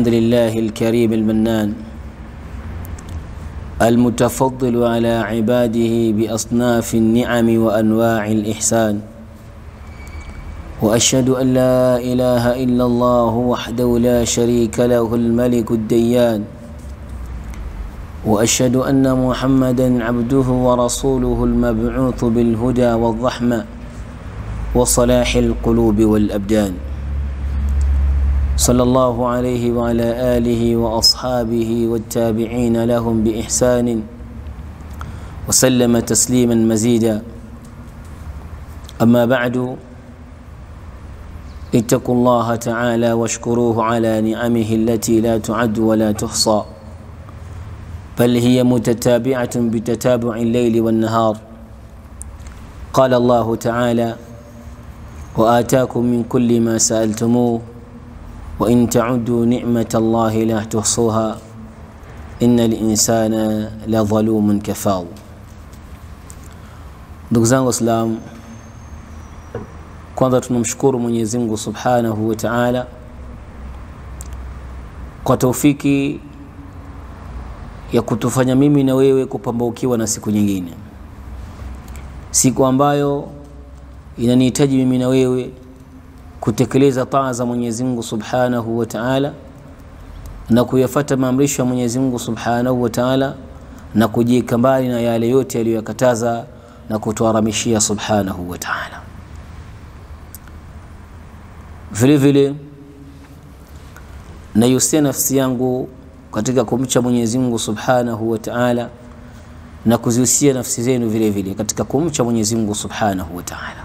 الحمد لله الكريم المنان المتفضل على عباده بأصناف النعم وأنواع الإحسان وأشهد أن لا إله إلا الله وحده لا شريك له الملك الديان وأشهد أن محمدا عبده ورسوله المبعوث بالهدى والرحمة وصلاح القلوب والأبدان صلى الله عليه وعلى آله وأصحابه والتابعين لهم بإحسان وسلم تسليما مزيدا أما بعد اتقوا الله تعالى واشكروه على نعمه التي لا تعد ولا تحصى بل هي متتابعة بتتابع الليل والنهار قال الله تعالى وآتاكم من كل ما سألتموه وإن تعدوا نعمة الله لا تحصوها إن الإنسان لظلوم كفار ndugu zangu waislamu kwanza tunamshukuru mwenyezi mungu subhanahu wa taala kwa taufiki ya kutufanya mimi na wewe kupambaukiwa na siku nyingine siku ambayo inanihitaji mimi na wewe kutekeleza taa za Mwenyezi Mungu Subhanahu wa Ta'ala na kuyafata maamrisho ya Mwenyezi Mungu Subhanahu wa Ta'ala na kujieka mbali na yale yote aliyoyakataza na kutuharamishia Subhanahu wa Ta'ala. Vile vile naihusia nafsi yangu katika kumcha Mwenyezi Mungu Subhanahu wa Ta'ala na kuzihusia nafsi zenu vile vile katika kumcha Mwenyezi Mungu Subhanahu wa Ta'ala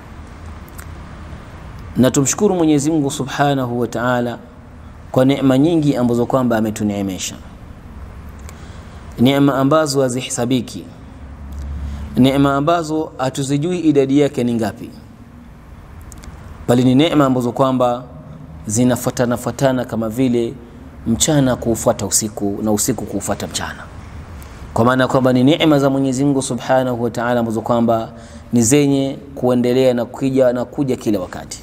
na tumshukuru Mwenyezi Mungu Subhanahu wa Ta'ala kwa neema nyingi ambazo kwamba ametuneemesha, neema ambazo hazihesabiki, neema ambazo hatuzijui idadi yake ni ngapi, bali ni neema ambazo kwamba zinafuatana fuatana kama vile mchana kuufuata usiku na usiku kuufuata mchana, kwa maana kwamba ni neema za Mwenyezi Mungu Subhanahu wa Ta'ala ambazo kwamba ni zenye kuendelea na kuja na kuja kila wakati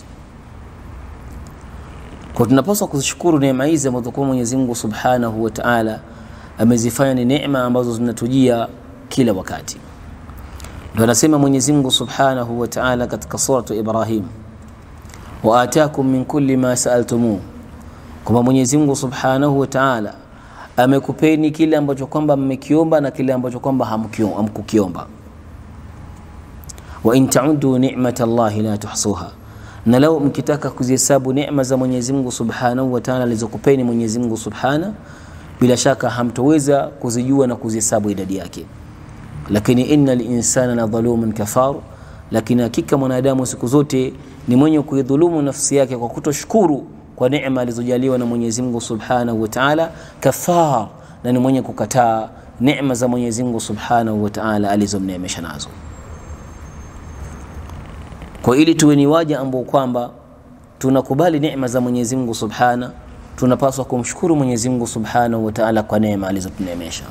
kwa tunapaswa kuzishukuru neema hizi ambazo kwa Mwenyezi Mungu Subhanahu wa Ta'ala amezifanya ni neema ambazo zinatujia kila wakati. Ndio anasema Mwenyezi Mungu Subhanahu wa Ta'ala katika suratu Ibrahim, wa atakum min kulli ma saaltumu, kwamba Mwenyezi Mungu Subhanahu wa Ta'ala amekupeni kile ambacho kwamba mmekiomba na kile ambacho kwamba hamkukiomba. Wa in ta'uddu ni'matallahi la tuhsuha na lau mkitaka kuzihesabu neema za Mwenyezi Mungu Subhanahu wa Ta'ala alizokupeni Mwenyezi Mungu Subhana, bila shaka hamtoweza kuzijua na kuzihesabu idadi yake. Lakini innal insana la dhalumun kafar, lakini hakika mwanadamu siku zote ni mwenye kuidhulumu nafsi yake kwa kutoshukuru kwa neema alizojaliwa na Mwenyezi Mungu Subhanahu wa Ta'ala, kafar, na ni mwenye kukataa neema za Mwenyezi Mungu Subhanahu wa Ta'ala alizomneemesha nazo kwa ili tuwe ni waja ambao kwamba tunakubali neema za Mwenyezi Mungu Subhana, tunapaswa kumshukuru Mwenyezi Mungu Subhanahu wa Ta'ala kwa neema alizotuneemesha,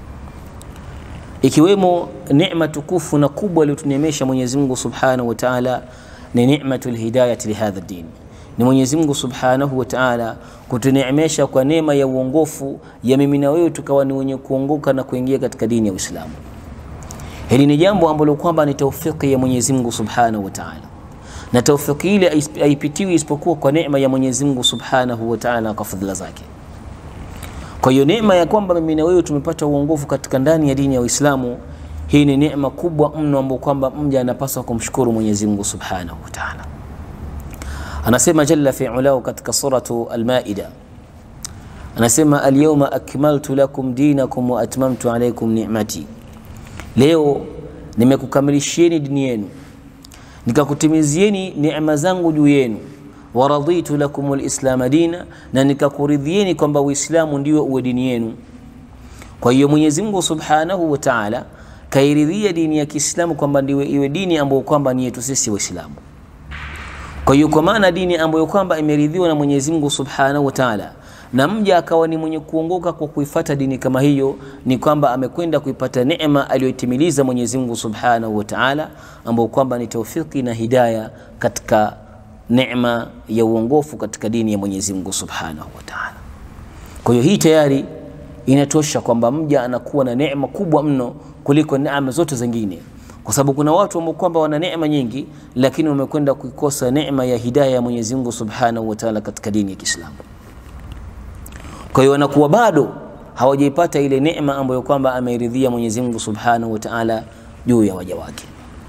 ikiwemo neema tukufu na kubwa aliyotuneemesha Mwenyezi Mungu Subhanahu wa Ta'ala ni ni'matul hidayati lihadha din, ni Mwenyezi Mungu Subhanahu wa Ta'ala kutuneemesha kwa neema ya uongofu ya mimi na wewe tukawa ni wenye kuongoka na kuingia katika dini ya Uislamu. Hili ni jambo ambalo kwamba ni taufiki ya Mwenyezi Mungu Subhanahu wa Ta'ala, na taufiki ile haipitiwi isipokuwa kwa neema ya Mwenyezi Mungu Subhanahu wa Ta'ala kwa fadhila zake. Kwa hiyo neema ya kwamba mimi na wewe tumepata uongofu katika ndani ya dini ya Uislamu, hii ni neema kubwa mno ambayo kwamba mja anapaswa kumshukuru Mwenyezi Mungu Subhanahu wa Ta'ala. Anasema jalla fi ulahu katika suratu Al-Maida, anasema al-yawma akmaltu lakum dinakum wa atmamtu alaykum ni'mati Leo nimekukamilishieni dini yenu nikakutimizieni neema zangu juu yenu, waraditu lakum lislama dina, na nikakuridhieni kwamba Uislamu ndio uwe dini yenu. Kwa hiyo Mwenyezi Mungu Subhanahu wa Ta'ala kairidhia dini ya Kiislamu kwamba ndiwe iwe dini ambayo kwamba ni yetu sisi Waislamu. Kwa hiyo kwa maana dini ambayo kwamba imeridhiwa na Mwenyezi Mungu Subhanahu wa Ta'ala na mja akawa ni mwenye kuongoka kwa kuifata dini kama hiyo, ni kwamba amekwenda kuipata neema aliyoitimiliza Mwenyezi Mungu Subhanahu wa Ta'ala, ambayo kwamba ni taufiki na hidaya katika neema ya uongofu katika dini ya Mwenyezi Mungu Subhanahu wa Ta'ala. Kwa hiyo hii tayari inatosha kwamba mja anakuwa na neema kubwa mno kuliko neema zote zingine, kwa sababu kuna watu ambao kwamba wana neema nyingi, lakini wamekwenda kuikosa neema ya hidayah ya Mwenyezi Mungu Subhanahu wa Ta'ala katika dini ya Kiislamu. Kwa hiyo wanakuwa bado hawajaipata ile neema ambayo kwamba ameridhia Mwenyezi Mungu Subhanahu wa Ta'ala juu ya waja wake.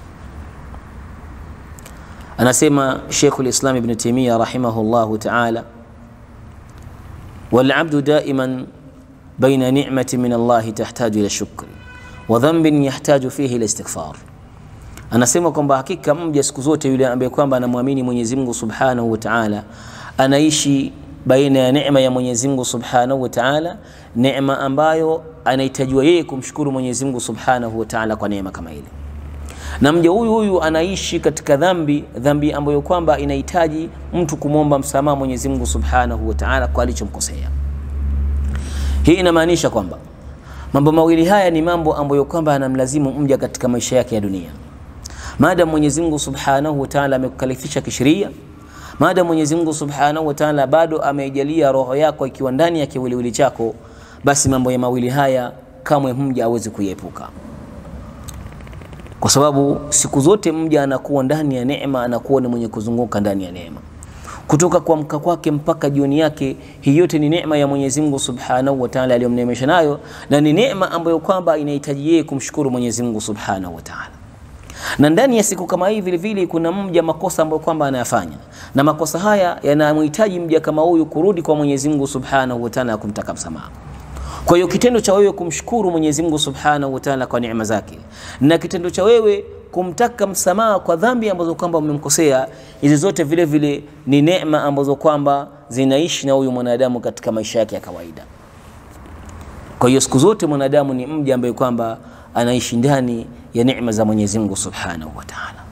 Anasema Sheikhul Islam Ibn Taymiyyah rahimahullahu ta'ala, wal abdu daiman baina ni'mati min Allah tahtaju ila shukri wa dhanbin yahtaju fihi ila istighfar. Anasema kwamba hakika mja siku zote yule ambaye kwamba anamwamini Mwenyezi Mungu Subhanahu wa Ta'ala anaishi baina ya neema ya Mwenyezi Mungu Subhanahu wa Ta'ala, neema ambayo anahitajiwa yeye kumshukuru Mwenyezi Mungu Subhanahu wa Ta'ala kwa neema kama ile na mja huyu huyu anaishi katika dhambi, dhambi ambayo kwamba inahitaji mtu kumwomba msamaha Mwenyezi Mungu Subhanahu wa Ta'ala kwa alichomkosea. Hii inamaanisha kwamba mambo mawili haya ni mambo ambayo kwamba anamlazimu mja katika maisha yake ya dunia. Maadam Mwenyezi Mungu Subhanahu wa Ta'ala amekukalifisha kisheria, maadam Mwenyezi Mungu Subhanahu wa Ta'ala bado ameijalia roho yako ikiwa ndani ya kiwiliwili chako, basi mambo ya mawili haya kamwe mja awezi kuiepuka kwa sababu siku zote mja anakuwa ndani ya neema, anakuwa ni mwenye kuzunguka ndani ya neema kutoka kuamka kwake mpaka jioni yake. Hii yote ni neema ya Mwenyezi Mungu Subhanahu wa Ta'ala aliyomneemesha nayo, na ni neema ambayo kwamba inahitaji yeye kumshukuru Mwenyezi Mungu Subhanahu wa Ta'ala. Na ndani ya siku kama hii vile vile kuna mja makosa ambayo kwamba anayafanya, na makosa haya yanamhitaji mja kama huyu kurudi kwa Mwenyezi Mungu Subhanahu wa Ta'ala kumtaka msamaha. Kwa hiyo kitendo cha wewe kumshukuru Mwenyezi Mungu Subhanahu wa Ta'ala kwa neema zake na kitendo cha wewe kumtaka msamaha kwa dhambi ambazo kwamba umemkosea, hizi zote vile vile ni neema ambazo kwamba zinaishi na huyu mwanadamu katika maisha yake ya kawaida. Kwa hiyo siku zote mwanadamu ni mja ambaye kwamba anaishi ndani ya neema za Mwenyezi Mungu Subhanahu wa Ta'ala,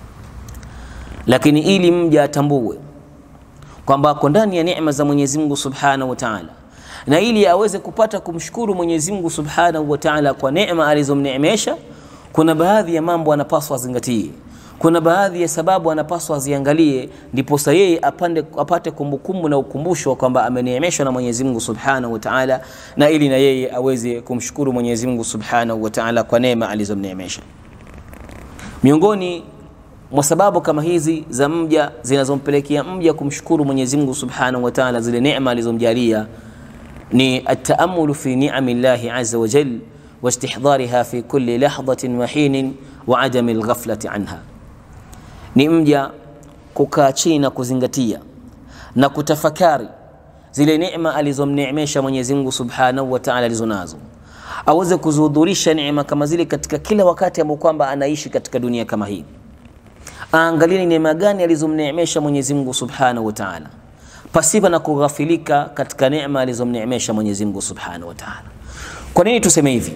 lakini ili mja atambue kwamba ako ndani ya neema za Mwenyezi Mungu Subhanahu wa Ta'ala na ili aweze kupata kumshukuru Mwenyezi Mungu Subhanahu wa Ta'ala kwa neema alizomneemesha, kuna baadhi ya mambo anapaswa azingatie, kuna baadhi ya sababu anapaswa aziangalie, ndiposa yeye apande apate kumbukumbu na ukumbusho kwamba ameneemeshwa na Mwenyezi Mungu Subhanahu wa Ta'ala, na ili na yeye aweze kumshukuru Mwenyezi Mungu Subhanahu wa Ta'ala kwa neema alizomneemesha. Miongoni mwa sababu kama hizi za mja zinazompelekea mja kumshukuru Mwenyezi Mungu Subhanahu wa Ta'ala zile neema alizomjalia ni ataamulu fi ni'ami llahi azza wa jal wa istihdariha fi kulli lahdhatin wa hinin wa adami alghaflati anha, ni mja kukaa chini na kuzingatia na kutafakari zile neema alizomneemesha Mwenyezi Mungu Subhanahu wa Ta'ala alizonazo, aweze kuzihudhurisha neema kama zile katika kila wakati ambao kwamba anaishi katika dunia kama hii. Aangalie ni neema gani alizomneemesha Mwenyezi Mungu Subhanahu wa Ta'ala pasipa na kughafilika katika neema alizomneemesha Mwenyezi Mungu Subhanahu wa Ta'ala. Kwa nini tuseme hivi?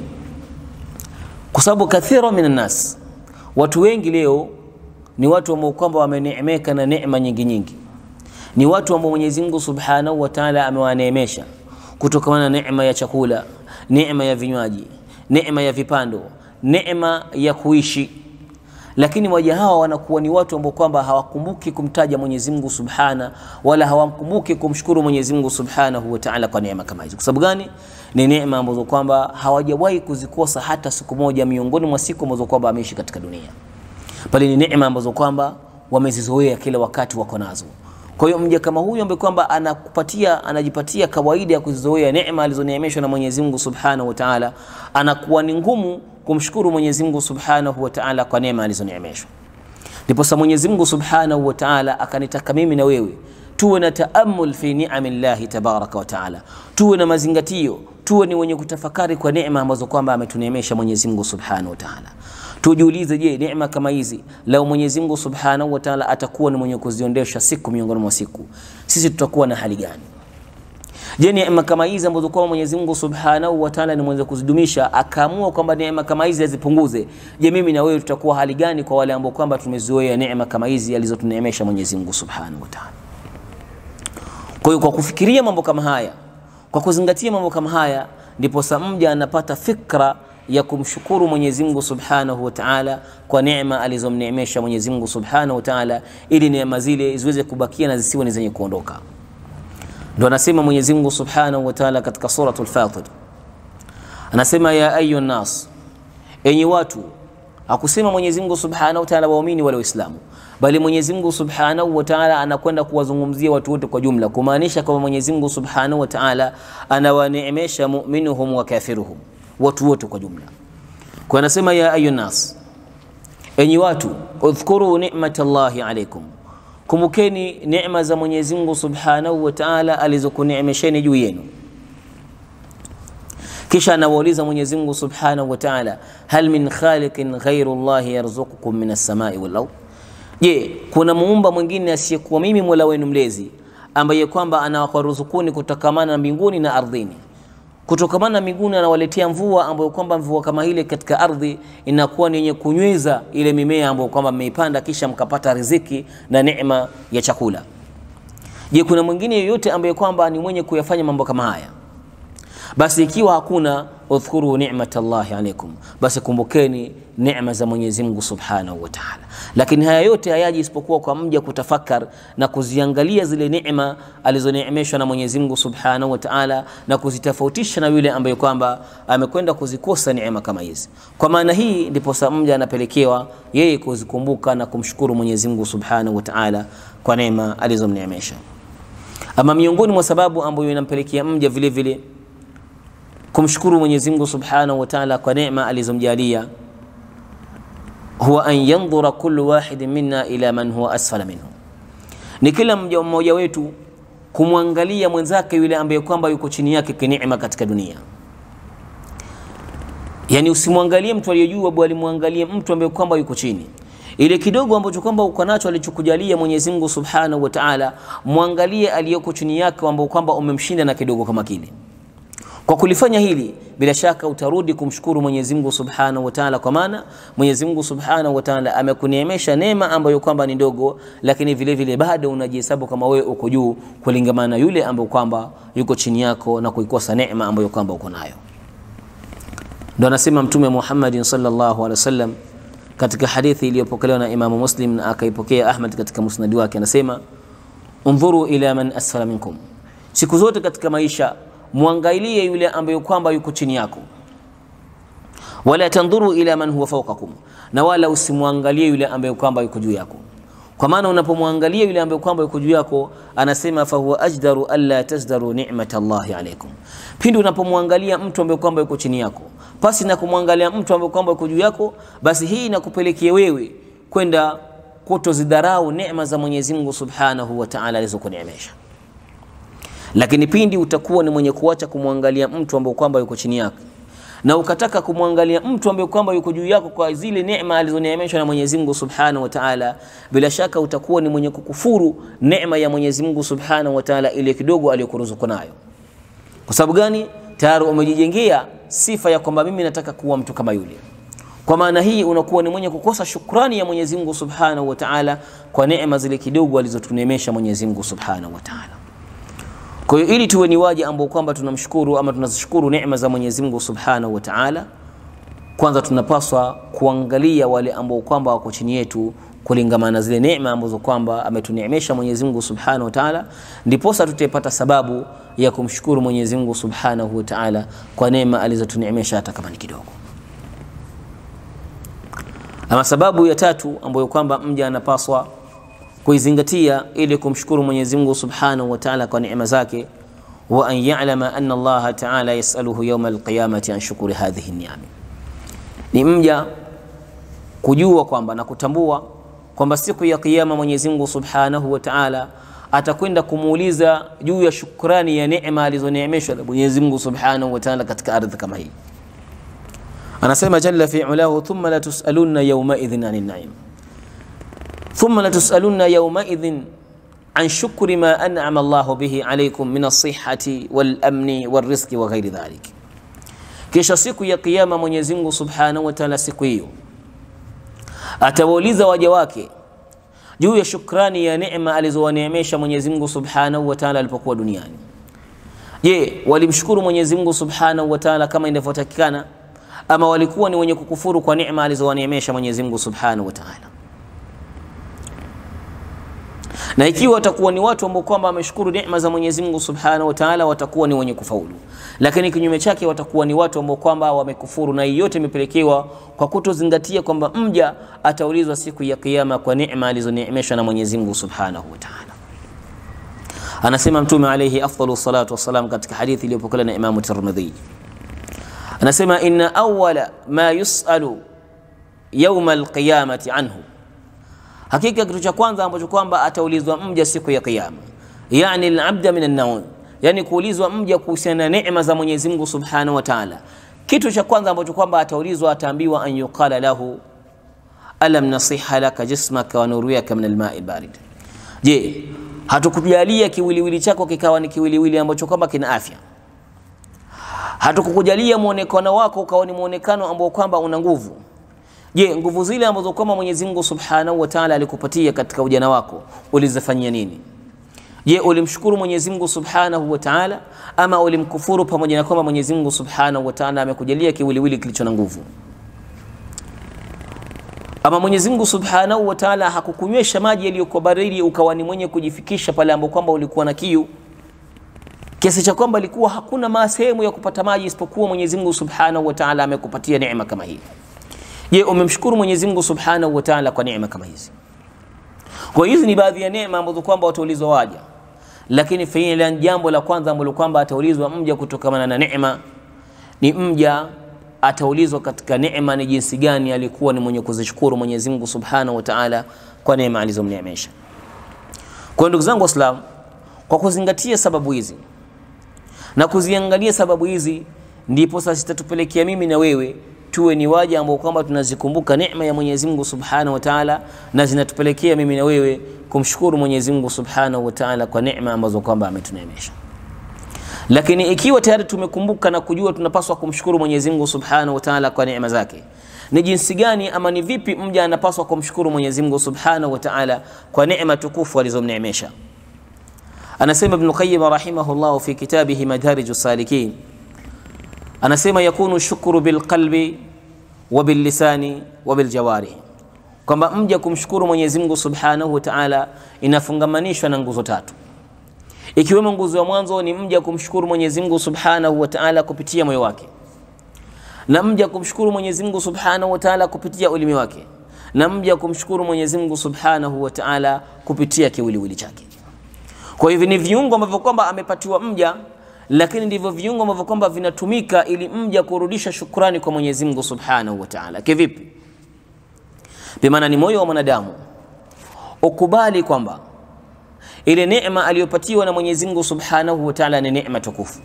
Kwa sababu kathira minan nas, watu wengi leo ni watu ambao kwamba wameneemeka na neema nyingi nyingi, ni watu ambao Mwenyezi Mungu Subhanahu wa Ta'ala amewaneemesha kutokana na neema ya chakula, neema ya vinywaji, neema ya vipando, neema ya kuishi lakini waja hawa wanakuwa ni watu ambao kwamba hawakumbuki kumtaja Mwenyezi Mungu Subhana, wala hawakumbuki kumshukuru Mwenyezi Mungu Subhanahu wa Ta'ala kwa neema kama hizo. Kwa sababu gani? Ni neema ambazo kwamba hawajawahi kuzikosa hata siku moja miongoni mwa siku ambazo kwamba ameishi katika dunia, bali ni neema ambazo kwamba wamezizoea kila wakati wako nazo. Kwa hiyo mja kama huyu ambaye kwamba anakupatia anajipatia kawaida ya kuzizoea neema alizoneemeshwa na Mwenyezi Mungu Subhanahu wa Ta'ala, anakuwa ni ngumu kumshukuru Mwenyezi Mungu Subhanahu wa Ta'ala kwa neema alizoneemeshwa. Ndipo sa Mwenyezi Mungu Subhanahu wa Ta'ala akanitaka mimi na wewe tuwe na taamul fi ni'amillahi tabaraka wa Ta'ala, tuwe na mazingatio, tuwe ni wenye kutafakari kwa neema ambazo kwamba ametuneemesha Mwenyezi Mungu Subhanahu wa Ta'ala. Tujiulize, je, neema kama hizi lau Mwenyezi Mungu Subhanahu wa Ta'ala atakuwa ni mwenye kuziondesha siku miongoni mwa siku, sisi tutakuwa na hali gani? Je, neema kama hizi ambazo kwa Mwenyezi Mungu Subhanahu wa Ta'ala ni mwenye kuzidumisha, akaamua kwamba neema kama hizi azipunguze, je, mimi na wewe tutakuwa hali gani kwa wale ambao kwamba tumezoea neema kama hizi alizotuneemesha Mwenyezi Mungu Subhanahu wa Ta'ala? Kwa hiyo kwa kufikiria mambo kama haya, kwa kuzingatia mambo kama haya, ndipo mja anapata fikra ya kumshukuru Mwenyezi Mungu Subhanahu wa Ta'ala kwa neema alizomneemesha Mwenyezi Mungu Subhanahu wa Ta'ala, ili neema zile ziweze kubakia na zisiwe ni zenye kuondoka. ndo anasema Mwenyezi Mungu Subhanahu wa Ta'ala katika suratul Fatir, anasema ya ayu nas, enyi watu. Hakusema Mwenyezi Mungu Subhanahu wa Ta'ala waumini wala Waislamu, bali Mwenyezi Mungu Subhanahu wa Ta'ala anakwenda kuwazungumzia watu wote kwa jumla, kumaanisha kwamba Mwenyezi Mungu Subhanahu wa Ta'ala anawaneemesha mu'minuhum wa kafiruhum, watu wote kwa jumla. Kwa anasema ya ayu nas, enyi watu, udhkuru ni'matallahi alaykum Kumbukeni neema za Mwenyezi Mungu Subhanahu wa Ta'ala alizokuneemesheni juu yenu. Kisha anawauliza Mwenyezi Mungu Subhanahu wa Ta'ala, hal min khaliqin ghairu Allah yarzuqukum min as-samai wal ard, je, kuna muumba mwingine asiyekuwa mimi Mola wenu mlezi ambaye kwamba anawakaruzukuni kutokamana na mbinguni na ardhini kutokamana na mbinguni anawaletea mvua ambayo kwamba mvua kama ile katika ardhi inakuwa ni yenye kunyweza ile mimea ambayo kwamba mmeipanda kisha mkapata riziki na neema ya chakula. Je, kuna mwingine yoyote ambaye kwamba ni mwenye kuyafanya mambo kama haya? Basi ikiwa hakuna, udhkuru ni'matallahi alaikum, basi kumbukeni neema za Mwenyezi Mungu Subhanahu wa Ta'ala. Lakini haya yote hayaji isipokuwa kwa mja kutafakar na kuziangalia zile neema alizoneemeshwa na Mwenyezi Mungu Subhanahu wa Ta'ala na kuzitofautisha na yule ambaye kwamba amekwenda kuzikosa neema kama hizi. Kwa maana hii ndipo sa mja anapelekewa yeye kuzikumbuka na kumshukuru Mwenyezi Mungu Subhanahu wa Ta'ala kwa neema alizomneemesha. Ama miongoni mwa sababu ambayo inampelekea mja vile vile kumshukuru Mwenyezi Mungu Subhanahu wa Ta'ala kwa neema alizomjalia huwa an yandhura kullu wahidin minna ila man huwa asfala minhu, ni kila mmoja mmoja wetu kumwangalia mwenzake yule ambaye kwamba yuko chini yake kineema katika dunia. Yani usimwangalie mtu aliyejua, bali muangalie mtu ambaye kwamba yuko chini ile kidogo ambacho kwamba uko nacho alichokujalia Mwenyezi Mungu Subhanahu wa Ta'ala, mwangalie aliyoko chini yake ambao kwamba umemshinda na kidogo kama kile. Kwa kulifanya hili bila shaka utarudi kumshukuru Mwenyezi Mungu Subhanahu wa Ta'ala, kwa maana Mwenyezi Mungu Subhanahu wa Ta'ala amekuneemesha neema ambayo kwamba ni ndogo, lakini vile vile bado unajihesabu kama wewe uko juu kulingamana na yule ambaye kwamba yuko chini yako na kuikosa neema ambayo kwamba uko nayo. Ndio anasema Mtume Muhammadin sallallahu alaihi wasallam katika hadithi iliyopokelewa na Imamu Muslim na akaipokea Ahmad katika musnadi wake, anasema undhuru ila man asfala minkum, siku zote katika maisha mwangalie yule ambaye kwamba yuko chini yako, wala tandhuru ila man huwa fawqakum, na wala usimwangalie yule ambaye kwamba yuko juu yako. Kwa maana unapomwangalia yule ambaye kwamba yuko juu yako, anasema fahuwa ajdaru alla tazdaru ni'mat Allahi alaykum, pindi unapomwangalia mtu ambaye kwamba yuko chini yako pasi na kumwangalia mtu ambaye kwamba yuko juu yako, basi hii inakupelekea wewe kwenda kutozidharau neema za Mwenyezi Mungu Subhanahu wa Ta'ala alizokuneemesha lakini pindi utakuwa ni mwenye kuacha kumwangalia mtu ambaye kwamba yuko chini yako na ukataka kumwangalia mtu ambaye kwamba yuko juu yako kwa zile neema alizoneemeshwa na Mwenyezi Mungu Subhanahu wa Ta'ala, bila shaka utakuwa ni mwenye kukufuru neema ya Mwenyezi Mungu Subhanahu wa Ta'ala ile kidogo aliyokuruzuku nayo. Kwa sababu gani? Tayari umejijengea sifa ya kwamba mimi nataka kuwa mtu kama yule. Kwa maana hii unakuwa ni mwenye kukosa shukrani ya Mwenyezi Mungu Subhanahu wa Ta'ala kwa neema zile kidogo alizotuneemesha Mwenyezi Mungu Subhanahu wa Ta'ala. Kwa hiyo ili tuwe ni waja ambao kwamba tunamshukuru ama tunazishukuru neema za Mwenyezi Mungu Subhanahu wa Ta'ala, kwanza tunapaswa kuangalia wale ambao kwamba wako chini yetu kulingamana na zile neema ambazo kwamba ametuneemesha Mwenyezi Mungu Subhanahu wa Ta'ala, ndiposa tutapata sababu ya kumshukuru Mwenyezi Mungu Subhanahu wa Ta'ala kwa neema alizotuneemesha hata kama ni kidogo. Ama sababu ya tatu ambayo kwamba mja anapaswa kuizingatia ili kumshukuru Mwenyezi Mungu Subhanahu wa Ta'ala kwa neema zake, wa an ya'lama anna Allah Ta'ala yas'aluhu yawm al-qiyamati an shukuri hadhihi ni'am, ni mja kujua kwamba na kutambua kwamba siku ya kiyama Mwenyezi Mungu Subhanahu wa Ta'ala atakwenda kumuuliza juu ya shukrani ya neema alizoneemeshwa na Mwenyezi Mungu Subhanahu wa Ta'ala katika ardhi kama hii. Anasema jalla fi ulahu, thumma la tus'alunna yawma idhin 'anil na'im thumma latusalunna yawmaidhin an shukri ma an'ama Allahu bihi alaykum min as-sihhati wal amni wal rizqi wa ghairi dhalik, kisha siku ya kiyama Mwenyezi Mungu Subhanahu wa Ta'ala siku hiyo atawauliza waja wake juu ya shukrani ya neema alizowaneemesha Mwenyezi Mungu Subhanahu wa Ta'ala alipokuwa duniani. Je, walimshukuru Mwenyezi Mungu Subhanahu wa Ta'ala kama inavyotakikana ama walikuwa ni wenye kukufuru kwa neema alizowaneemesha Mwenyezi Mungu Subhanahu wa Ta'ala? na ikiwa watakuwa ni watu ambao kwamba wameshukuru neema za Mwenyezi Mungu Subhanahu wa Ta'ala, watakuwa ni wenye kufaulu. Lakini kinyume chake watakuwa ni watu ambao kwamba wamekufuru, na yote imepelekewa kwa kutozingatia kwamba mja ataulizwa siku ya Kiyama kwa neema alizoneemeshwa na Mwenyezi Mungu Subhanahu wa Ta'ala. Anasema Mtume alayhi afdalu salatu wassalam katika hadithi iliyopokelewa na Imamu Tirmidhi, anasema inna awwala ma yusalu yauma alqiyamati anhu Hakika kitu cha kwanza ambacho kwamba ataulizwa mja siku ya Kiyama, yani alabda min an-naum, yani kuulizwa mja kuhusiana na neema za Mwenyezi Mungu Subhanahu wa Ta'ala. Kitu cha kwanza ambacho kwamba ataulizwa, ataambiwa an yuqala lahu alam nasiha laka jismaka wa nuriyaka min al-ma'i al-barid. Je, hatukujalia kiwiliwili chako kikawa ni kiwiliwili ambacho kwamba kina afya? Hatukukujalia muonekano wako ukawa ni muonekano ambao kwamba una nguvu Je, nguvu zile ambazo kwamba Mwenyezi Mungu Subhanahu wa Ta'ala alikupatia katika ujana wako ulizifanyia nini? Je, ulimshukuru Mwenyezi Mungu Subhanahu wa Ta'ala ama ulimkufuru pamoja na kwamba Mwenyezi Mungu Subhanahu wa Ta'ala amekujalia kiwiliwili kilicho na nguvu? Ama Mwenyezi Mungu Subhanahu wa Ta'ala hakukunywesha maji yaliyokuwa baridi ukawa ni mwenye kujifikisha pale ambapo kwamba ulikuwa na kiu kiasi cha kwamba ilikuwa hakuna sehemu ya kupata maji isipokuwa Mwenyezi Mungu Subhanahu wa Ta'ala amekupatia neema kama hii. Je, umemshukuru Mwenyezi Mungu Subhanahu wa Ta'ala kwa neema kama hizi? Kwa hizi ni baadhi ya neema ambazo kwamba wataulizwa waja, lakini fiilan, jambo la kwanza ambalo kwamba ataulizwa mja kutokana na neema ni mja ataulizwa katika neema ni jinsi gani alikuwa ni mwenye kuzishukuru Mwenyezi Mungu Subhanahu wa Ta'ala kwa neema alizomneemesha. Kwa ndugu zangu Waislamu, kwa kuzingatia sababu hizi na kuziangalia sababu hizi, ndipo sasa zitatupelekea mimi na wewe tuwe ni waja ambao kwamba tunazikumbuka neema ya Mwenyezi Mungu Subhanahu wa Ta'ala, na zinatupelekea mimi na wewe kumshukuru Mwenyezi Mungu Subhanahu wa Ta'ala kwa neema ambazo kwamba ametuneemesha. Lakini ikiwa tayari tumekumbuka na kujua tunapaswa kumshukuru Mwenyezi Mungu Subhanahu wa Ta'ala kwa neema zake, ni jinsi gani ama ni vipi mja anapaswa kumshukuru Mwenyezi Mungu Subhanahu wa Ta'ala kwa neema tukufu alizomneemesha? Anasema Ibn Qayyim rahimahullah fi kitabihi Madarijus Salikin anasema yakunu shukru bilqalbi wa billisani wa biljawarih, kwamba mja kumshukuru Mwenyezi Mungu Subhanahu wa Ta'ala inafungamanishwa na nguzo tatu, ikiwemo nguzo ya mwanzo ni mja kumshukuru Mwenyezi Mungu Subhanahu wa Ta'ala kupitia moyo wake, na mja kumshukuru Mwenyezi Mungu Subhanahu wa Ta'ala kupitia ulimi wake, na mja kumshukuru Mwenyezi Mungu Subhanahu wa Ta'ala kupitia kiwiliwili chake. Kwa hivyo ni viungo ambavyo kwamba amepatiwa mja lakini ndivyo viungo ambavyo kwamba vinatumika ili mja kurudisha shukrani kwa Mwenyezi Mungu Subhanahu wa Ta'ala. Kivipi? Bimaana ni moyo wa mwanadamu ukubali kwamba ile neema aliyopatiwa na Mwenyezi Mungu Subhanahu wa Ta'ala ni neema tukufu,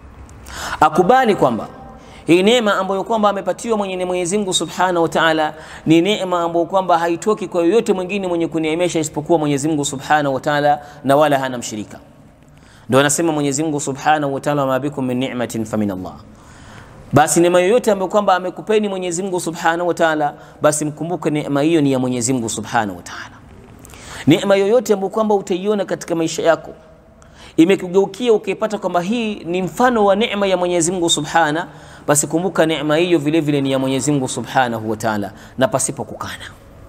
akubali kwamba hii neema ambayo kwamba amepatiwa mwenye Mwenyezi Mungu Subhanahu wa Ta'ala ni neema ambayo kwamba haitoki kwa yoyote mwingine mwenye kuneemesha isipokuwa Mwenyezi Mungu Subhanahu wa Ta'ala, na wala hana mshirika. Ndio anasema Mwenyezi Mungu Subhanahu wa Ta'ala, ma bikum min ni'matin fa min Allah, basi neema yoyote ambayo kwamba amekupeni Mwenyezi Mungu Subhanahu wa Ta'ala, basi mkumbuke neema hiyo ni ya Mwenyezi Mungu Subhanahu wa Ta'ala. Neema yoyote ambayo kwamba utaiona katika maisha yako imekugeukia ukaipata kwamba hii ni mfano wa neema ya Mwenyezi Mungu Subhana, basi kumbuka neema hiyo vile vile ni ya Mwenyezi Mungu Subhanahu wa Ta'ala, na pasipo kukana.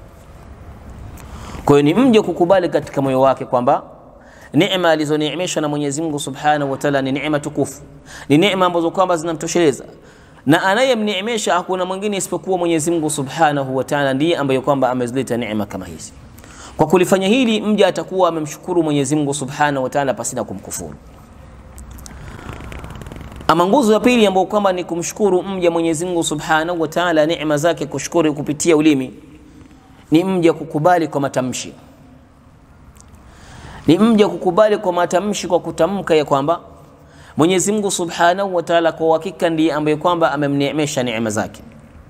Kwa hiyo ni mje kukubali katika moyo wake kwamba neema alizoneemeshwa na Mwenyezi Mungu Subhanahu wa Ta'ala ni neema tukufu, ni neema ambazo kwamba zinamtosheleza na anayemneemesha hakuna mwingine isipokuwa Mwenyezi Mungu Subhanahu wa Ta'ala, ndiye ambaye kwamba amezileta neema kama hizi. Kwa kulifanya hili mja atakuwa amemshukuru Mwenyezi Mungu Subhanahu wa Ta'ala pasina kumkufuru. Ama nguzo ya pili ambayo kwamba ni kumshukuru mja Mwenyezi Mungu Subhanahu wa Ta'ala neema zake, kushukuru kupitia ulimi, ni mja kukubali kwa matamshi, ni mja kukubali kwa matamshi, kwa kutamka ya kwamba Mwenyezi Mungu Subhanahu wa Ta'ala kwa hakika ndiye ambaye kwamba amemneemesha neema zake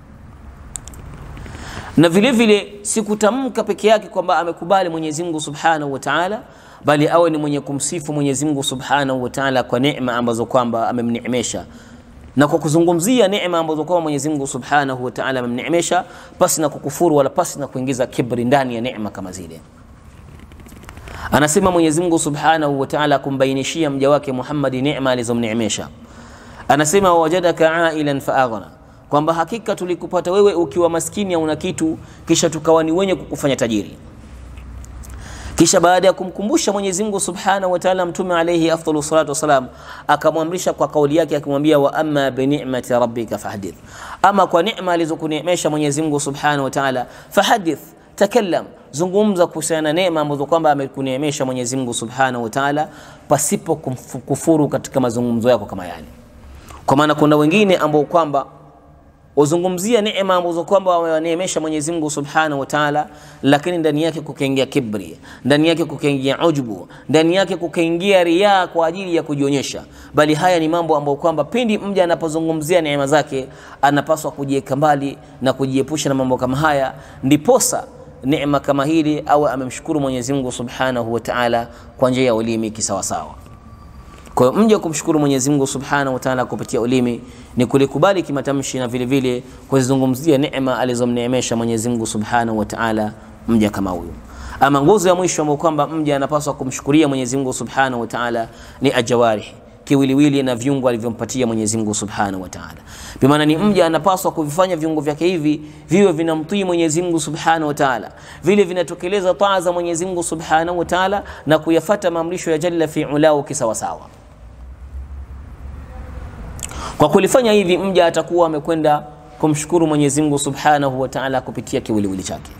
na vile vile si kutamka peke yake kwamba amekubali Mwenyezi Mungu Subhanahu wa Ta'ala, bali awe ni mwenye kumsifu Mwenyezi Mungu Subhanahu wa Ta'ala kwa neema ambazo kwamba amemneemesha, na kwa kuzungumzia neema ambazo kwamba Mwenyezi Mungu Subhanahu wa Ta'ala amemneemesha, pasi na kukufuru wala pasi na kuingiza kibri ndani ya neema kama zile. Anasema Mwenyezi Mungu Subhanahu wa Ta'ala kumbainishia mja wake Muhammad neema alizomneemesha, anasema wajadaka ailan fa aghna kwamba hakika tulikupata wewe ukiwa maskini au una kitu, kisha tukawa ni wenye kukufanya tajiri. kisha baada ya kumkumbusha Mwenyezi Mungu Subhanahu wa Ta'ala, Mtume alayhi afdalu salatu wasalam akamwamrisha kwa kauli yake akimwambia, wa amma bi ni'mati rabbika fahdith, ama kwa neema alizokuneemesha Mwenyezi Mungu Subhanahu wa Ta'ala, fahdith, takallam, zungumza kuhusiana na neema ambazo kwamba amekuneemesha Mwenyezi Mungu Subhanahu wa Ta'ala, pasipo kufuru katika mazungumzo yako kama yale. Kwa maana kuna wengine ambao kwamba uzungumzia neema ambazo kwamba wamewaneemesha Mwenyezi Mungu Subhanahu wa Ta'ala, lakini ndani yake kukaingia kibri, ndani yake kukaingia ujubu, ndani yake kukaingia riaa kwa ajili ya kujionyesha. Bali haya ni mambo ambayo kwamba pindi mja anapozungumzia neema zake anapaswa kujiweka mbali na kujiepusha na mambo kama haya, ndiposa neema kama hili au amemshukuru Mwenyezi Mungu Subhanahu wa Ta'ala kwa njia ya ulimi kisawasawa. Kwa hiyo mja kumshukuru Mwenyezi Mungu Subhanahu wa Ta'ala kupitia ulimi ni kulikubali kimatamshi na vile vile kuzizungumzia neema alizomneemesha Mwenyezi Mungu Subhanahu wa Ta'ala mja kama huyo. Ama nguzo ya mwisho ambayo kwamba mja anapaswa kumshukuria Mwenyezi Mungu Subhanahu wa Ta'ala ni ajawarih, kiwiliwili na viungo alivyompatia Mwenyezi Mungu Subhanahu wa Ta'ala. Kwa maana ni mja anapaswa kuvifanya viungo vyake hivi viwe vinamtii Mwenyezi Mungu Subhanahu wa Ta'ala, vile vinatokeleza taa za Mwenyezi Mungu Subhanahu wa Ta'ala na kuyafata maamrisho ya Jalla fi ulahu kisawasawa. Kwa kulifanya hivi mja atakuwa amekwenda kumshukuru Mwenyezi Mungu Subhanahu wa Ta'ala kupitia kiwiliwili chake,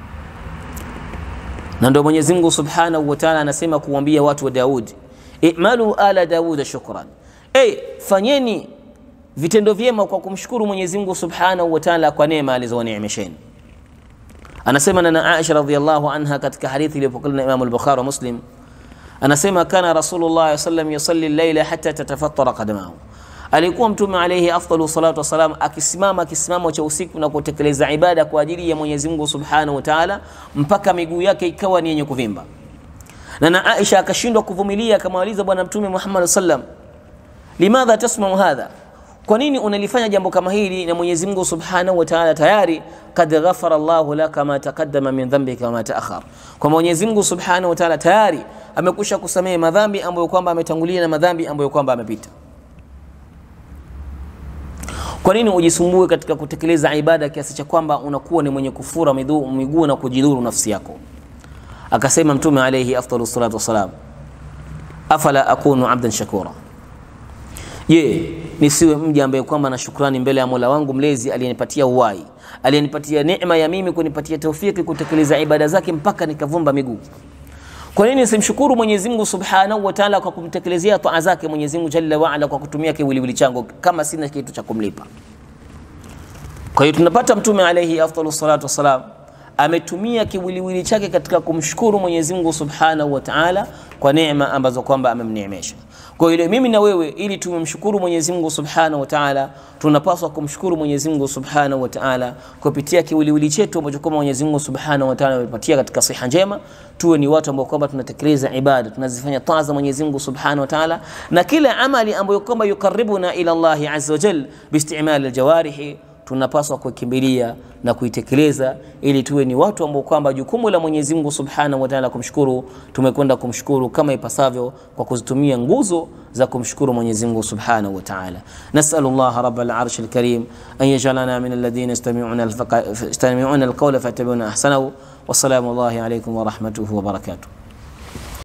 na ndio Mwenyezi Mungu Subhanahu wa Ta'ala anasema kuambia watu wa Daud, i'malu ala Daud shukran, hey, fanyeni vitendo vyema kwa kumshukuru Mwenyezi Mungu Subhanahu wa Ta'ala kwa neema alizowaneemesheni. Anasema na Aisha radhiyallahu anha katika hadithi iliyopokelewa na Imam al-Bukhari wa Muslim, anasema kana Rasulullah sallallahu alayhi wasallam yusalli al-layla hatta tatafattara qadamahu alikuwa Mtume alayhi afdalu salatu wassalam akisimama kisimamo cha usiku na kutekeleza ibada kwa ajili ya Mwenyezi Mungu Subhanahu wa Ta'ala mpaka miguu yake ikawa ni yenye kuvimba. Na na Aisha akashindwa kuvumilia, akamwaliza Bwana Mtume Muhammad sallam, limadha tasmau hadha, kwa nini unalifanya jambo kama hili na Mwenyezi Mungu Subhanahu wa Ta'ala tayari kad ghafara Allahu laka ma taqaddama min dhanbika wa ma ta'akhkhar, kwa Mwenyezi Mungu Subhanahu wa Ta'ala tayari amekusha kusamehe madhambi ambayo kwamba ametangulia na madhambi ambayo kwamba amepita. Kwa nini ujisumbue katika kutekeleza ibada kiasi cha kwamba unakuwa ni mwenye kufura miguu na kujidhuru nafsi yako? Akasema Mtume alayhi afdalu salatu wassalam, afala akunu abdan shakura, je, nisiwe mja ambaye kwamba na shukrani mbele ya Mola wangu mlezi aliyenipatia uhai, aliyenipatia neema ya mimi kunipatia taufiki kutekeleza ibada zake mpaka nikavumba miguu. Kwa nini simshukuru Mwenyezi Mungu Subhanahu wa Ta'ala kwa kumtekelezea taa zake Mwenyezi Mungu Jalla wa Ala kwa kutumia kiwiliwili changu kama sina kitu cha kumlipa? Kwa hiyo tunapata Mtume alayhi afdalu salatu wassalam ametumia kiwiliwili chake katika kumshukuru Mwenyezi Mungu Subhanahu wa Ta'ala kwa neema ambazo kwamba amemneemesha. Kwa hiyo mimi na wewe, ili tumemshukuru Mwenyezi Mungu Subhanahu wa Ta'ala, tunapaswa kumshukuru Mwenyezi Mungu Subhanahu wa Ta'ala kupitia kiwiliwili chetu ambacho kwamba Mwenyezi Mungu Subhanahu wa Ta'ala amepatia katika siha njema. Tuwe ni watu ambao kwamba tunatekeleza ibada, tunazifanya taa za Mwenyezi Mungu Subhanahu wa Ta'ala, na kila amali ambayo kwamba yukaribuna ila Allahi azza wa jalla biistimali aljawarihi tunapaswa kuikimbilia na kuitekeleza ili tuwe ni watu ambao kwamba jukumu la Mwenyezi Mungu Subhanahu wa Ta'ala kumshukuru, tumekwenda kumshukuru kama ipasavyo kwa kuzitumia nguzo za kumshukuru Mwenyezi Mungu Subhanahu wa Ta'ala. Nas'alullah rabbal arshil karim an yaj'alana min alladhina yastami'una al-qawla fayattabi'una ahsanahu. Wassalamu alaykum wa rahmatuhu wa barakatuh.